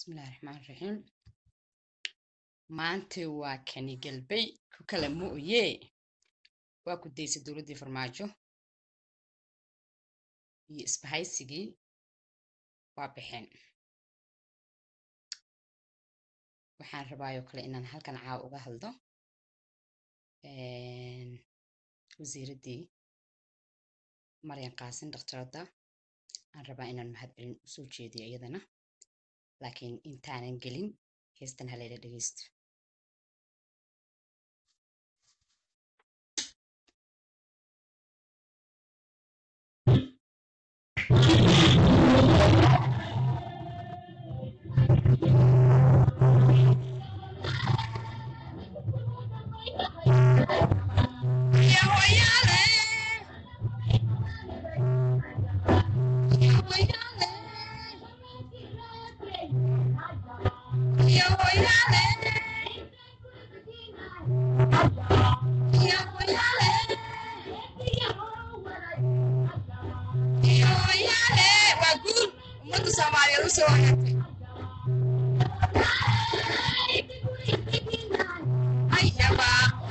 bismillahi raxmaan raxiim maanta waa kani galbay ku kala mu'ye waa ku daysay dowladdii farmaajo iyo isbahaysigii waa baxeen waxaan rabaayoo kale inaan halkan caaw uga hadlo wasiiraddii maryan qaasin dhakhtaradda aan rabaa inaan mahadcelin usoo jeediyo iyadana laakiin intaanan gelin heestan halayla dhegeysto waa guul ummadda soomaaliyeed usoo wareegtay ayaba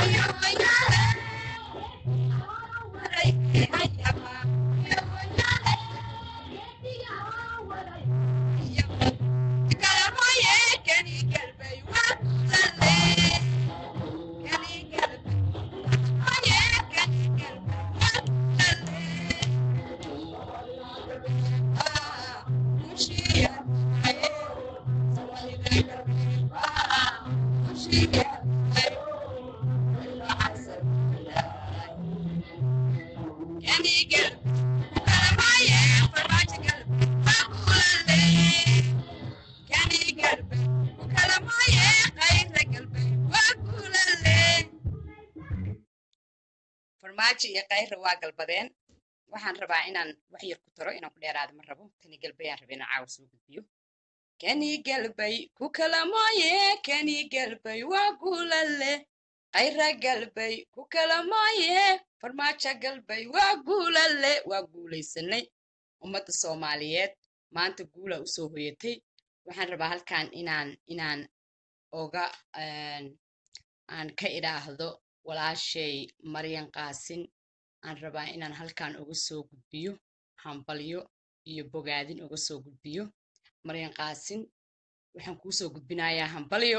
kalamaye kani galbay waa kulalee kani galbay maye kani galbay waa kulalee farmaajo iyo kayra waa galbadeen waxaan rabaa inaan wax yar ku taro inaan ku dheeraado ma rabo kani galbay aan raba inaan caawa soo gudbiyo kani galbay ku kala mooye kani galbay waa guulale kayra galbay ku kala mooye farmaajo galbay waa guulale waa guulaysanay ummadda soomaaliyeed maanta guula usoo hoyatay waxaan rabaa halkan inaan inaan oga aan ka idhaahdo walaashay maryan qaasin aan rabaa inaan halkan uga soo gudbiyo hambalyo iyo bogaadin uga soo gudbiyo maryan qaasin waxaan kuu soo gudbinayaa hambalyo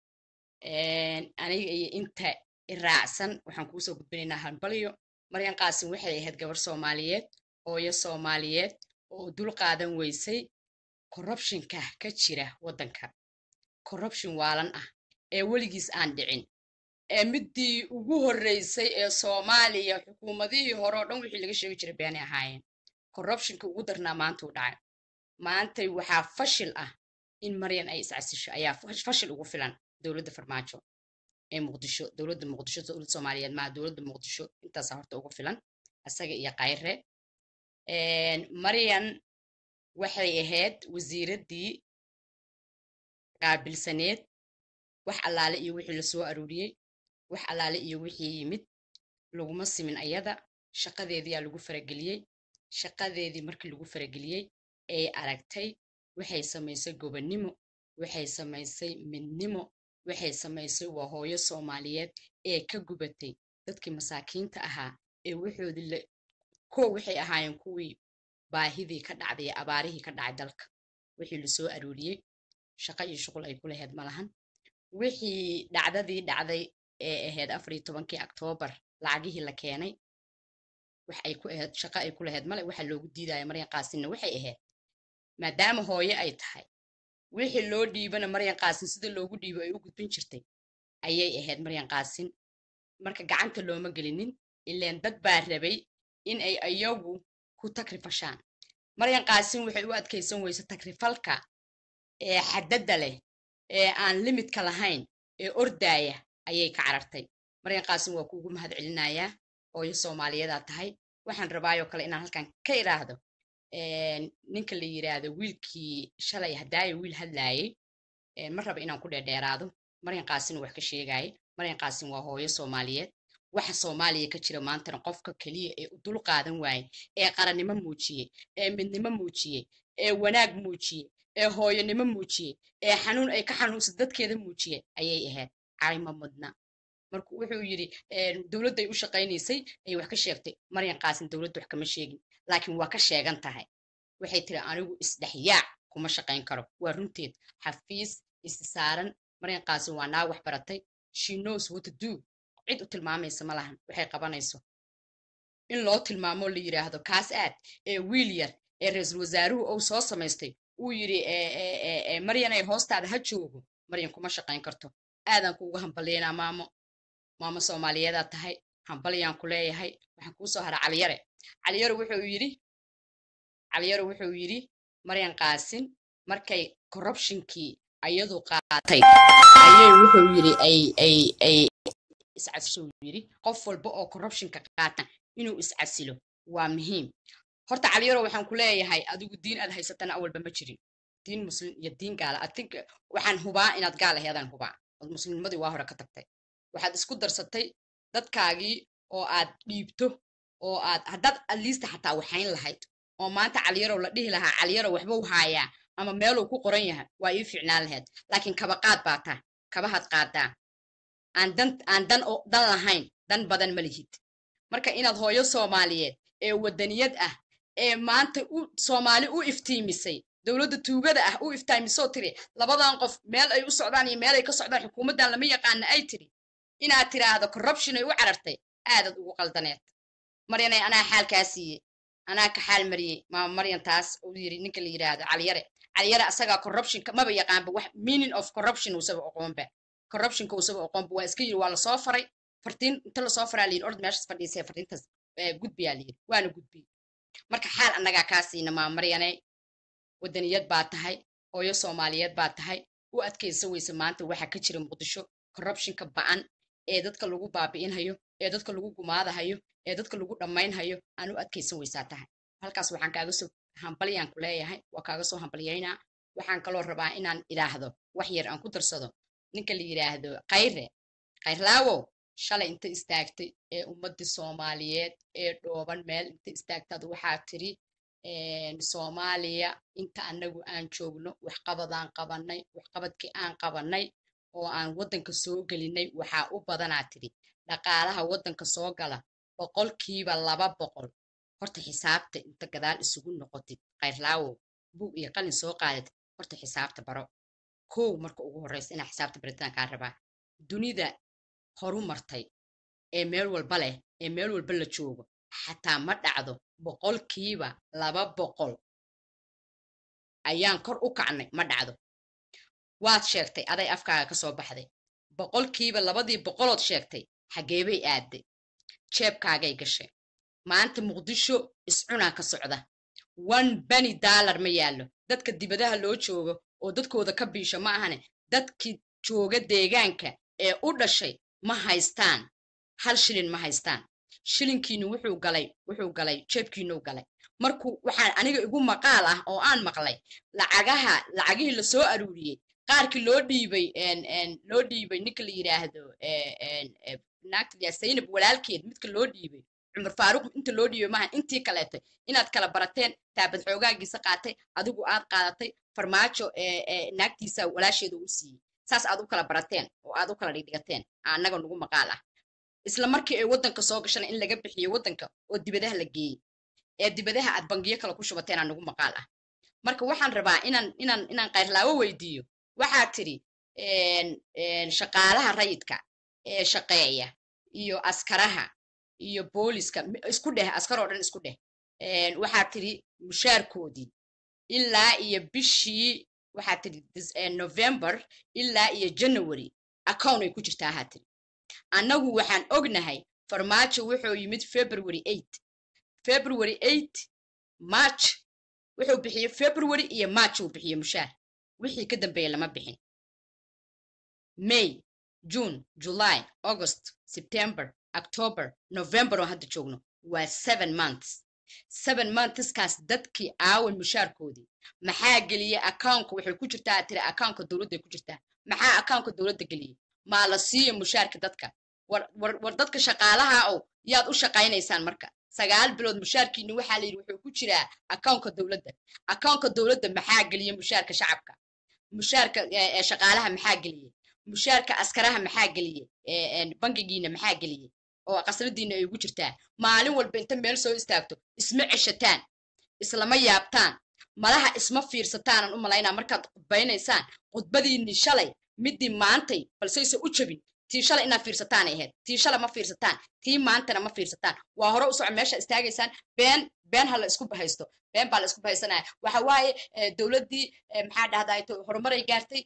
aniga iyo inta iraacsan waxaan kuu soo gudbinaynaa hambalyo maryan qaasin waxay ahayd gabar soomaaliyeed hooyo soomaaliyeed oo dul qaadan weysay corruptionka ka jira waddanka corruption waalan ah ee weligiis aan dhicin ee middii ugu horreysay ee soomaaliya xukuumadihii hore oo dhan wixii laga sheegi jiray beenay ahaayeen corruptionka ugu darnaa maantuu dhacay maantay waxaa fashil ah in maryan ay iscasisho ayaa fashil ugu filan dowladda farmaajo ee muqdisho dowladda muqdisho dowladda soomaaliyeed maa dowladda muqdisho intaasaa horta ugu filan isaga iyo kayre maryan waxay ahayd wasiiraddii qaabilsaneed wax allaale iyo wixii lasoo aruuriyey wax allaale iyo wixii yimid laguma simin ayada shaqadeediyaa lagu farageliyey shaqadeedii markii lagu farageliyey ay aragtay waxay samaysay gobonnimo waxay samaysay midnimo waxay samaysay waa hooyo soomaaliyeed ee ka gubatay dadkii masaakiinta ahaa ee waxoodii ko waxay ahaayeen kuwii baahidii ka dhacday ee abaarihii ka dhacay dalka wixii lasoo aruuriyey shaqo iyo shuqul ay ku lahayd ma lahan wixii dhacdadii dhacday ee ahayd afar iyo tobankii oktoobar lacagihii la keenay wax ay ku ahayd shaqo ay ku lahayd male waxa loogu diidaya maryan qaasinna waxay ahayd maadaama hooyo ay tahay wixii loo dhiibana maryan qaasin sida loogu dhiibo ay u gudbin jirtay ayay ahayd maryan qaasin marka gacanta looma gelinin ileen dad baa rabay in ay ayagu ku takrifashaan maryan qaasin waxay u adkaysan weyse takrifalka ee xadadda leh ee aan limidka lahayn ee ordaaya ayay ka carartay maryan qaasin waa kuugu mahad celinayaa hooyo soomaaliyadaa tahay waxaan rabaayoo kale inaan halkan ka idhaahdo ninka la yiraahdo wiilkii shalay hadaayo wiil hadlaayay ma raba inaan ku dheerdheeraado maryan qaasin wax ka sheegaaye maryan qaasin waa hooyo soomaaliyeed waxa soomaaliya ka jira maantana qofka keliya ee u dul qaadan waaye ee qarannimo muujiyey ee midnimo muujiyey ee wanaag muujiyey ee hooyonimo muujiyey ee xanuun ay ka xanuunsan dadkeeda muujiyey ayay ahayd cayma mudna markuu wuxuu yidhi dowladday u shaqaynaysay ayay wax ka sheegtay maryan qaasin dowladda wax kama sheegin laakiin waa ka sheegan tahay waxay tiri anigu isdhexyaac kuma shaqayn karo waa runteed xafiis isi saaran maryan qaasin waa naag wax baratay she knows what to do cid u tilmaamaysa ma lahan waxay qabanayso in loo tilmaamo la yidhaahdo kaas aad ee wiil yar ee ra-iisul wasaaruhu ou soo samaystay uu yidhi maryan ay hoostaada ha joogo maryan kuma shaqayn karto aadan kuuga hambalyaynaa maamo maamo soomaaliyeedaa tahay hambalyaan ku leeyahay waxaan kuu soo hara caliyare caliyare wuxuu yidhi caliyare wuxuu yidhi maryan qaasin markay corruptionkii ayadu qaatay ayay wuxuu yidhi ay ay ay iscasishuu yidhi qof walba oo corruptionka qaata inuu iscasilo waa muhiim horta caliyaro waxaan ku leeyahay adigu diin aad haysatana awalba ma jirin diin muslim iyo diin gaala i think waxaan hubaa inaad gaal aheedaan hubaa od muslimnimadii waa hore ka tagtay waxaad isku darsatay dadkaagii oo aad dhiibto oo aad haddaad aliista xataa waxayn lahayd oo maanta caliyarow la dhihi lahaa caliyarow waxbuu haayaa ama meeluu ku qoran yahay waa ii fiicnaan lahayd laakiin kabaqaad baa taa kabahaad qaadaa aan dan aan dan oo dan lahayn dan badan ma lihid marka inaad hooyo soomaaliyeed ee wadaniyad ah ee maanta u soomaali u iftiimisay dowladda tuugada ah u iftiimisoo tiri labadan qof meel ay u socdaan iyo meel ay ka socdaan xukuumaddan lama yaqaana ay tiri inaad tiraahdo corruption ay u carartay aadad ugu qaldaneed maryanay anaa xaalkaa siiyey anaa ka xaal mariyey maama maryan taas uu yiri ninka la yidhaahdo caliyare caliyare asagaa corruptionka maba yaqaanba wax meaning of corruption usaba oqoonba corruptionka usaba oqoonba waa iska yiri waa lasoo faray fartiin inta lasoo faraa layidhi ord meeshas fadhiisay fartiintaas gudbiyaa layidhi waana gudbiyey marka xaal annagaa kaa siina maama maryanay wadaniyad baa tahay hooyo soomaaliyeed baa tahay u adkaysa weyse maanta waxa ka jira muqdisho corruptionka ba'an ee dadka lagu baabi'inhayo ee dadka lagu gumaadahayo ee dadka lagu dhammaynhayo aan u adkaysan weysaa tahay halkaas waxaan kaaga soo hambalyaan ku leeyahay waa kaaga soo hambalyaynaa waxaan kaloo rabaa inaan idhaahdo wax yar aan ku darsado ninka la yidhaahdo khayre khayrlaawow shalay inta istaagtay ee ummaddii soomaaliyeed ee dhooban meel inta istaagtaad waxaa tiri soomaaliya inta annagu aan joogno waxqabadaan qabannay waxqabadkii aan qabannay oo aan waddanka soo gelinay waxaa u badanaa tidhi dhaqaalaha waddanka soo gala boqolkiiba laba boqol horta xisaabta inta gadaal isugu noqotid khayrlaawow buug iyo qalin soo qaadid horta xisaabta baro kow marka ugu horreysa inaa xisaabta baritaan kaa rabaa dunida horu martay ee meel walba leh ee meel walba la joogo xataa ma dhacdo boqolkiiba laba boqol ayaan kor u kacnay ma dhacdo waad sheegtay aday afkaaga ka soo baxday boqolkiiba labadii boqolood sheegtay xageebay aadday jeebkaagay gashay maanta muqdisho iscunaa ka socda one beni dollar ma yaallo dadka dibadaha loo joogo oo dadkooda ka biisho ma ahane dadkii jooga deegaanka ee u dhashay ma haystaan hal shilin ma haystaan shilinkiinu wuxuu galay wuxuu galay jeebkiinuu galay markuu waxaan aniga igu maqaal ah oo aan maqlay lacagaha lacagihii lasoo aruuriyey qaarkii loo dhiibay loo dhiibay ninka la yidhaahdo naagta zaynab walaalkeed midka loo dhiibay cumar faaruq inta loo dhiibay maaha intii kaleetay inaad kala barateen taabad xoogaagiisa qaatay adigu aad qaadatay farmaajo naagtiisa walaasheeda u siiyey saas aad u kala barateen oo aad u kala dhigdhigateen annaga nagu maqaal ah isla markii ay waddanka soo gashana in laga bixiyo waddanka oo dibadaha la geeyey ee dibadaha aad bangiyo kale ku shubateen aa nagu maqaal ah marka waxaan rabaa inaan inaan inaan kayrlaawo weydiiyo waxaad tidhi shaqaalaha rayidka ee shaqeeya iyo askaraha iyo booliska isku dheh askar oo dhan isku dheh waxaad tidhi mushaarkoodii ilaa iyo bishii waxaad tidhi november ilaa iyo january account ay ku jirtaa ahaa tidhi annagu waxaan ognahay farmaajo wuxuu yimid february eight february eight march wuxuu bixiyey february iyo march uu bixiyey mushaar wixii ka dambeeya lama bixin may june july august september october november oo hadda joogno waa seven months seven monthskaas dadkii aawan mushaarkoodii maxaa geliyey accountka waxay ku jirtaa tiri accountka dowladday ku jirtaa maxaa accountka dowladda geliyey maa la siiyo mushaarka dadka war war war dadka shaqaalaha ow yaad u shaqaynaysaan marka sagaal bilood mushaarkiina waxaa la yidhi wuxuu ku jiraa akoonka dowladda akoonka dowladda maxaa geliya mushaarka shacabka mushaarka shaqaalaha maxaa geliyey mushaarka askaraha maxaa geliyey bangigiina maxaa geliyey oo qasradiina ay ugu jirtaa maalin walba inta meel soo istaagto isma ceshataan islama yaabtaan malaha isma fiirsataanan u malaynaa markaad khudbaynaysaan khudbadiinni shalay middii maantay balseyse u jabin tii shalay inaad fiirsataan ay ahayd tii shalay ma fiirsataan tii maantana ma fiirsataan waa hore u soco meesha istaagaysaan been been ha la isku bahaysto been baa la isku bahaysanaya waxa waaye dowladdii maxaa dhahdaa horumaray gaartay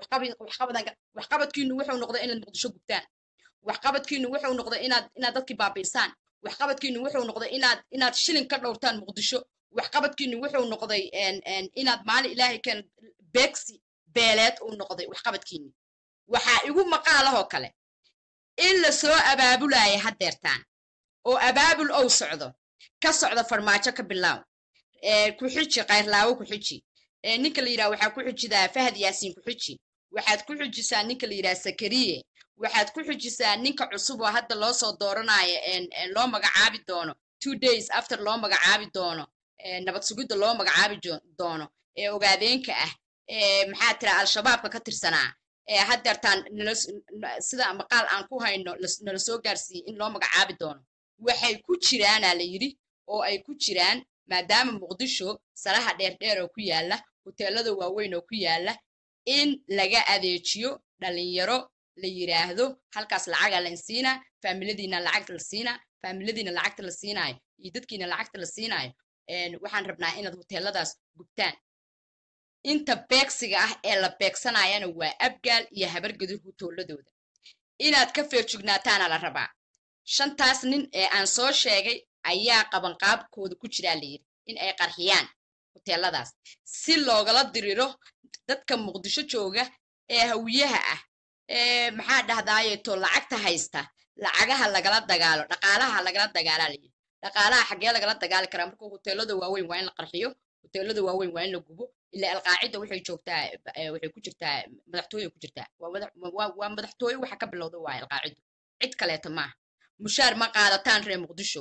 waxqabadkiinu wuxuu noqday inaad muqdisho gubtaan waxqabadkiinu wuxuu noqday inaad inaad dadkii baabiisaan waxqabadkiinu wuxuu noqday inaad inaad shilin ka dhowrtaan muqdisho waxqabadkiinu wuxuu noqday inaad maalin ilaahay keen beegsi beeleed uu noqday waxqabadkiini waxaa igu maqaalahoo kale in la soo abaabulaya haddeertaan oo abaabul ow socdo ka socdo farmaajo ka bilaaw ku-xiji kayrlaawo ku-xiji ninka la yidhaha waxaa ku xujidaa fahad yaasiin ku-xiji waxaad ku xujisaa ninka la yidhaha sakariye waxaad ku xujisaa ninka cusub oo hadda loo soo dooranayo loo magacaabi doono two days after loo magacaabi doono nabad sugidda loo magacaabi doono ee ogaadeenka ah maxaa tira al-shabaabka ka tirsanaa haddeertaan sida maqaal aan ku hayno nala soo gaarsiiyey in loo magacaabi doono waxay ku jiraanaa la yidhi oo ay ku jiraan maadaama muqdisho salaha dheerdheer oo ku yaala hoteelada waaweyn oo ku yaala in laga adeejiyo dhalinyaro la yidhaahdo halkaas lacaga la insiinaa faamiladiina lacagta la siinaa faamiladiina lacagta la siinaayo iyo dadkiina lacagta la siinaayo waxaan rabnaa inaad hoteeladaas gubtaan inta beegsiga ah ee la beegsanayana waa abgaal iyo habargadur hutooladooda inaad ka feejignaataana la rabaa shantaas nin ee aan soo sheegay ayaa qabanqaabkooda ku jiraa la yidhi in ay qarxiyaan hoteeladaas si loogala diriro dadka muqdisho jooga ee hawiyaha ah ee maxaa dhahdaayeto lacagta haysta lacagaha lagala dagaalo dhaqaalaha lagala dagaalaa la yidhi dhaqaalaha xaggee lagala dagaali karaa marka hoteelada waaweyn waa in la qarxiyo hoteelada waaweyn waa in la gubo ilaa alqaacida waxay joogtaa waxay ku jirtaa madaxtooye ku jirtaa waa madaxtooye waxa ka bilowda waaya alqaacidu cid kaleeta maaha mushaar ma qaadataan reer muqdisho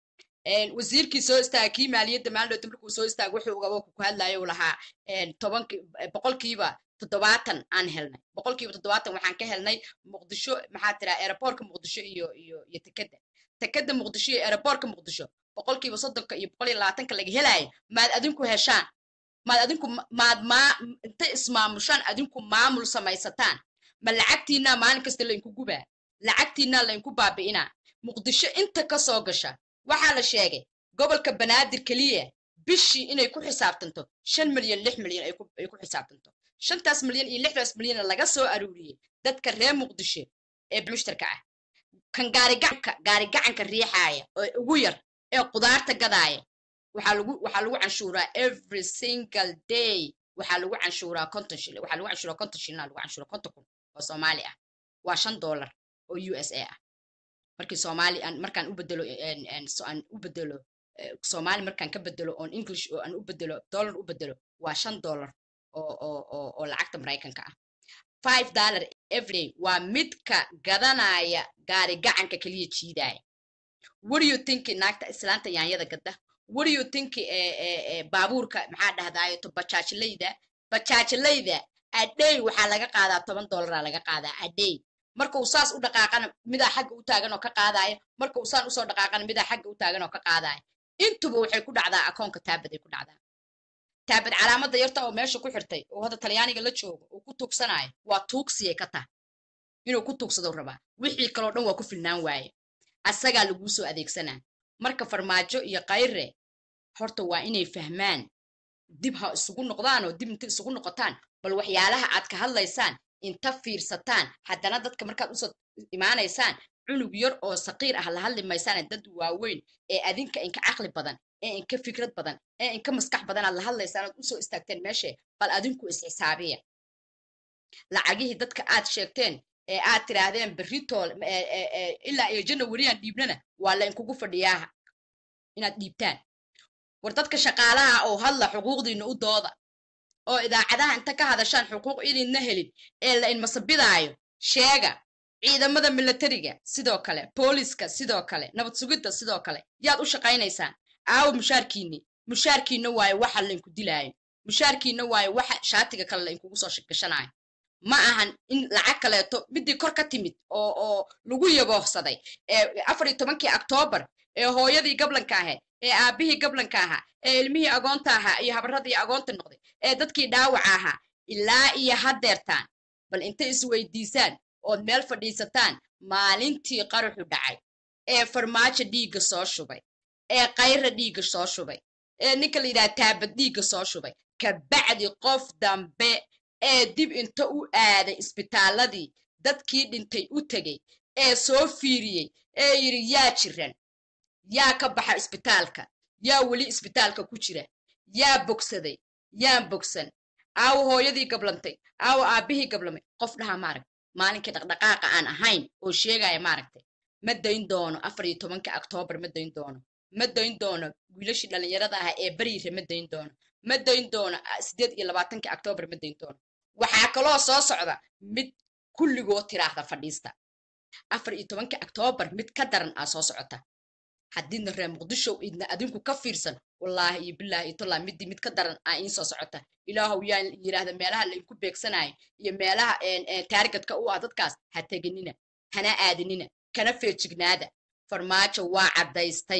wasiirkii soo istaaga kii maaliyadda maalidhoota markuu soo istaaga wuxuu ugaba ku hadlayo uu lahaa tobanki boqolkiiba toddobaatan aan helnay boqolkiiba toddobaatan waxaan ka helnay muqdisho maxaa tiraa aeroboortka muqdisho iyo iyo iyo tekeda tekeda muqdisho iyo aeroboortka muqdisho boqolkiiba soddonka iyo boqol iyo labaatanka laga helaayo maad adinku heshaan maad adinku maad maa intay ismaamushaan adinku maamul samaysataan ma lacagtiinaa maalin kasta lainku gubaa lacagtiinaa lainku baabi'inaa muqdisho inta ka soo gasha waxaa la sheegay gobolka banaadir keliya bishii inay ku xisaabtanto shan milyan lix milyan ay ku xisaabtanto shantaas milyan iyo lixdaas milyanna laga soo aruuriyey dadka reer muqdisho ee mushtarka ah kan gaarigacanka gaarigacanka riixaaya oo ugu yar ee qudaarta gadaaya waxaa lagu waxaa lagu canshuuraa every single day waxaa lagu canshuuraa konton shilin waxaa lagu canshuuraa konton shilina lagu canshuuraa konton kun oo soomaali ah waa shan dollar oo u s a ah markii soomaali aan markaan u bedelo aan u bedelo soomaali markaan ka bedelo on english oo aan u bedelo dollar u bedelo waa shan dollar oo oo oo oo lacagta maraykanka ah five dollar everyday waa midka gadanaya gaari gacanka keliya jiidaya what do you think naagta islaanta yaanyada gadda what do you think baabuurka maxaa dhahdaayo to bajaajilayda bajaajilayda adhey waxaa laga qaadaa toban dollaraa laga qaadaa adhey marka uu saas u dhaqaaqana midaa xagga u taagan oo ka qaadaya marka uu saan usoo dhaqaaqana midaa xagga u taagan oo ka qaadaya intuba waxay ku dhacdaa akoonka taabaday ku dhacdaa taabad calaamada yarta oo meesha ku xirtay oo hadda talyaaniga la joogo uu ku tuugsanayo waa tuugsiyay ka tahay inuu ku tuugsado rabaa wixii kaloo dhan waa ku filnaan waaye asagaa laguu soo adeegsanaa marka farmaajo iyo kayre horta waa inay fahmaan dib ha isugu noqdaan oo dib inta isugu noqotaan bal waxyaalaha aad ka hadlaysaan inta fiirsataan haddana dadka markaad usoo imaanaysaan cunug yar oo saqiir ah la hadli maysaan dad waaweyn ee adinka inka caqli badan ee inka fikrad badan ee inka maskax badan aad la hadlaysaan oad usoo istaagteen meeshe bal adinku isxisaabiya lacagihii dadka aad sheegteen ee aad tiraahdeen beritool ilaa iyo janawariyan dhiibnana waa la inkugu fadhiyaaha inaad dhiibtaan war dadka shaqaalaha oo hadla xuquuqdiina u dooda oo idaacadaha inta ka hadashaan xuquuq idinna helin ee la inmasabidaayo sheega ciidamada milatariga sidoo kale booliska sidoo kale nabad sugidda sidoo kale yaad u shaqaynaysaan aawo mushaarkiinni mushaarkiinna waayo waxa laynku dilaayo mushaarkiinna waayo waxa shaatiga kale laynkugu soo gashanaayo ma ahan in lacag kaleeto midii kor ka timid oo oo lagu yaboohsaday ee afar iyo tobankii octoobar ee hooyadii gablanka ahayd ee aabihii gablanka ahaa ee ilmihii agoonta ahaa iyo habradii agoonta noqday ee dadkii dhaawaca ahaa ilaa iyo haddeertaan bal intay isweydiisaan ood meel fadhiisataan maalintii qaraxu dhacay ee farmaajo dhiigga soo shubay ee kayra dhiigga soo shubay ee ninka la yidhaha taabad dhiigga soo shubay kabacdi qof dambe ee dib inta u aaday isbitaaladii dadkii dhintay u tegey ee soo fiiriyey ee yidhi yaa jiran yaa ka baxa isbitaalka yaa weli isbitaalka ku jira yaa bogsaday yaan bogsan aawo hooyadii gablantay aawo aabbihii gablamay qof dhaha maaragta maalinkii dhaqdhaqaaqa aan ahayn oo sheegaya maaragtay ma dayn doono afar iyo tobanka oktoobar ma dayn doono ma dayn doono wiilashii dhallinyarada ah ee beriire ma dayn doono ma dayn doono sideed iyo labaatanka oktoobar ma dayn doono waxaa kaloo soo socda mid kulligoo tiraahda fadhiista afar iyo tobanka oktoobar mid ka daran aa soo socota haddiidna reer muqdishow idna adinku ka fiirsan wallaahi iyo bilaahi iyo tallaahi midii mid ka daran aa iin soo socota ilaahow yaa yidhaahda meelaha laydinku beegsanayo iyo meelaha taargetka u ah dadkaas ha teginina hana aadinina kana feejignaada farmaajo waa caddaystay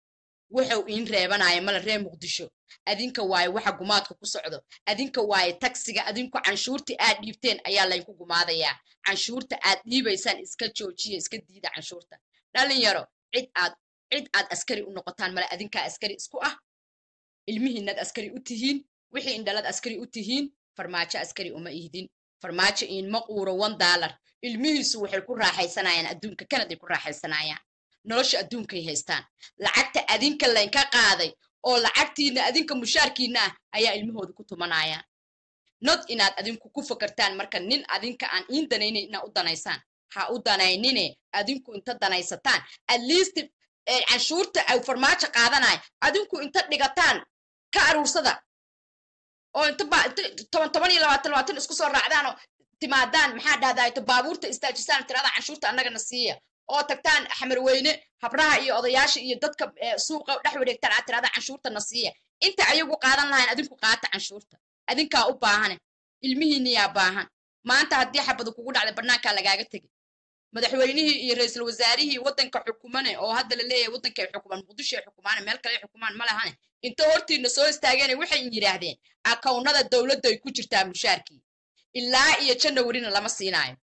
wuxuu iin reebanaya male reer muqdisho adinka waaye waxa gumaadka ku socdo adinka waaye tagsiga adinku canshuurtii aad dhiibteen ayaa laynku gumaadayaa canshuurta aad dhiibaysaan iska joojiya iska diida canshuurta dhalinyaro cid aad cid aad askari u noqotaan male adinkaa askari isku ah ilmihiinaad askari u tihiin wixii indhalad askari u tihiin farmaajo askari uma ihdin farmaajo iinma quuro one dollar ilmihiisu waxay ku raaxaysanayaan adduunka kanaday ku raaxaysanayaan nolosha adduunkay haystaan lacagta adinka laynka qaaday oo lacagtiina adinka mushaarkiina ah ayaa ilmahooda ku tumanayaan nod inaad adinku ku fakartaan marka nin adinka aan iin danaynayn inaad u danaysaan ha u danaynine adinku inta danaysataan at least canshuurta ay farmaajo qaadanayo adinku inta dhigataan ka aruursada oo inta toban toban iyo labaatan labaatan isku soo raacdaan oo timaadaan maxaa dhahdaa baabuurta istaajisaan tirada canshuurta annagana siiya oo tagtaan xamarweyne habraha iyo odayaasha iyo dadka suuqa dhex wareegtaan aad tirada canshuurtana siiya inta ayagu qaadan lahayn adinku qaata canshuurta adinkaa u baahane ilmihiiniyaa baahan maanta haddii xabadu kugu dhacday bannaankaa lagaaga tegay madaxweynihii iyo ra-iisul wasaarihii waddanka xukumane oo hadda la leeyahay waddankay xukumaan muqdisho ay xukumaane meel kale ay xukumaan ma lahane inta hortiina soo istaageena waxay yidhaahdeen akawnada dowladda ay ku jirtaa mushaarkii ilaa iyo janawarina lama siinaayo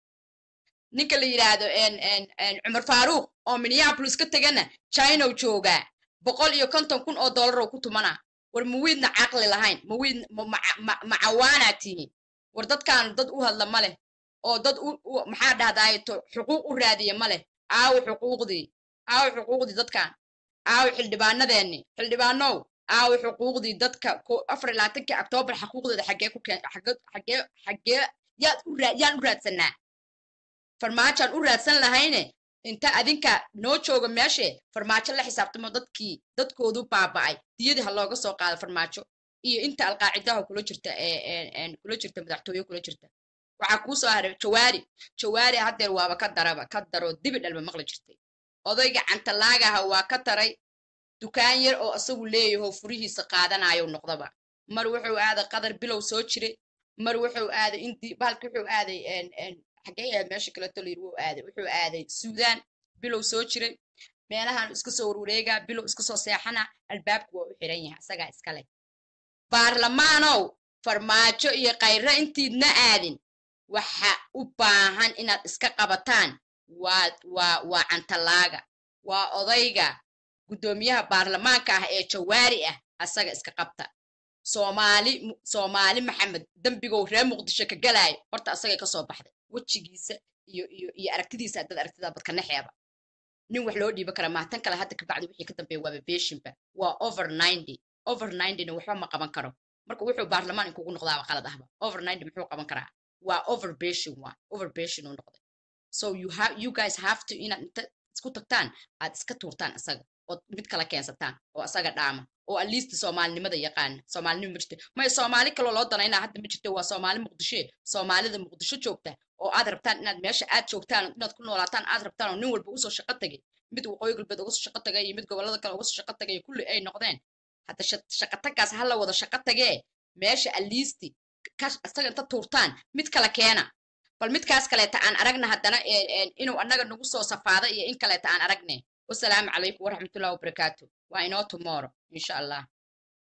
ninka la yidhaahdo cumar faaruuq oo minneapolis ka tegana chinow joogaa boqol iyo konton kun oo dollar oo ku tumanaa war mawiidna caqli lahayn mawiid macawaanaa tihiin war dadkaan dad u hadla ma leh oo dad maxaa dhahdaayeto xuquuq u raadiya ma leh aawo xuquuqdii aawo xuquuqdii dadkaan aawo xildhibaanadeenni xildhibaanow aawo xuquuqdii dadka afar labaatankii octoobar xaquuqdooda xaggee ku keen xaggee xaggee yaad u yaan u raadsanaa farmaajaan u raadsan lahayne inta adinka noo jooga meeshe farmaajo la xisaabtamo dadkii dadkoodu baaba'ay diyadii ha looga soo qaado farmaajo iyo inta alqaacidaha kula jirta kula jirta madaxtooye kula jirta waxaa kuu soo haray jawaari jawaari haddeer waaba ka daraba ka daroo dibi dhalba maqli jirtay odayga cantalaagaha waa ka taray dukaan yar oo isagu leeyaho furihiisa qaadanayo noqdaba mar wuxuu aaday qadar bilow soo jiray mar wuxuu aaday indi bahalki wuxuu aaday xagee aad meesha kaleto layiri wuu aaday wuxuu aaday suudaan bilow soo jiray meelahan iska soo warwareegaa bilow iska soo seexana albaabku waa u xiran yahay isagaa iskale baarlamaanow farmaajo iyo khayre intiidna aadin waxa u baahan inaad iska qabataan waa waa waa cantalaaga waa odayga guddoomiyaha baarlamaanka ah ee jawaari ah asaga iska qabta soomaali soomaali maxamed dembigow reer muqdisho ka galaayo horta asagay ka soo baxday wejigiisa iyo iyo iyo aragtidiisa dad aragtida badka nexeeba nin wax loo dhiiban kara maatan kale hadda kabacdi wixii ka dambeeya waaba beeshinba waa over ninety over ninetyna waxba ma qaban karo marka wuxuu baarlamaan inkugu noqdaaba qalad ahba over ninety muxuu qaban karaa waa over beshin waa over beshin uu noqday so you have you guys have to inaad inta isku tagtaan aad iska tuurtaan isaga ood mid kala keensataan oo isaga dhaama oo at least soomaalinimada yaqaana soomaalinima ma jirta maya soomaali kaloo loo danaynaa hadda ma jirto waa soomaali muqdisho soomaalida muqdisho joogta oo aad rabtaan inaad meesha aad joogtaan inaad ku noolaataan aad rabtaan oo nin walba usoo shaqo tagay mid waqooyi galbeed uga soo shaqo tagay iyo mid gobollada kale uga soo shaqo tagay kulli ay noqdeen hadda shaqo tagaas ha la wada shaqo tagee meesha aliisti isaga inta tuurtaan mid kale keena bal midkaas kaleeta aan aragna haddana inuu annaga nagu soo safaada iyo in kaleeta aan aragne wasalaamu calaykum waraxmatullahi wabarakaatu waa inoo tomorrow insha allah